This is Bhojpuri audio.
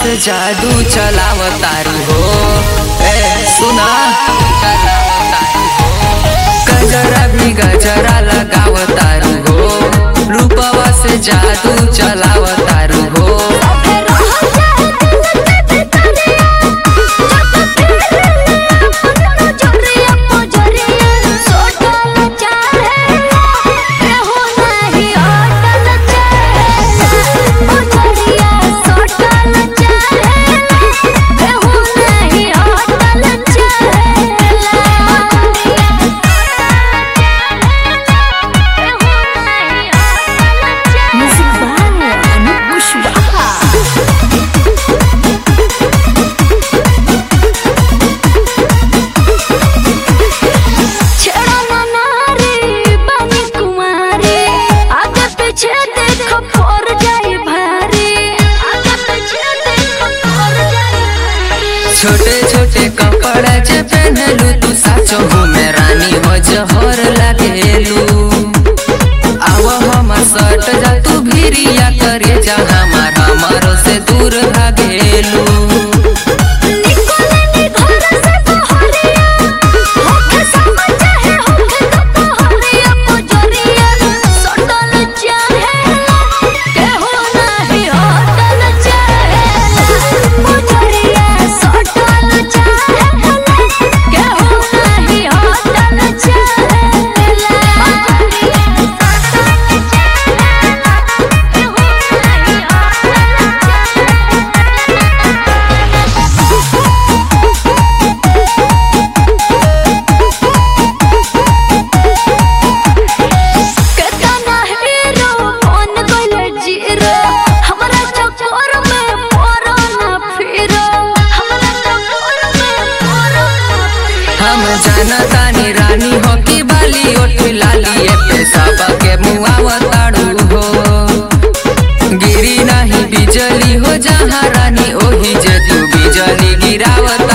से जादू चलावतारू हो ए सुना गजरा भी गजरा लगावतारू हो रूपवा से जादू चलावतारू हो Musik banget, anak Kushwaha. छेड़ा ना नारी बनी कुमारी आगे पीछे देखो फोर जाई भारी आगे पीछे देखो फोर जाई भारी छोटे छोटे कपड़ा जे पहनलू तू साचो हो में रानी हो जहर लागेलू आव हम सट जा तू भिरिया करे जा हमार हमारो से दूर भागेलू निकोले नी घर से बहरिया होके समझ है होके तो बहरिया पुजरिया सटल चाहे के हो नहीं होटल चाहे पुजरिया सटल चाहे के हो नहीं होटल केतना हीरो कौन गइले जीरो हमरा चक्कर में पड़ो ना फिरो हमरा चक्कर में पड़ो ना फिरो हम जानतानी रानी हो की बाली ओठ लाली ए पेशाब के मुआवताड़ू हो गिरी नहीं बिजली हो जहाँ रानी ओही जे तू बिजली गिरावत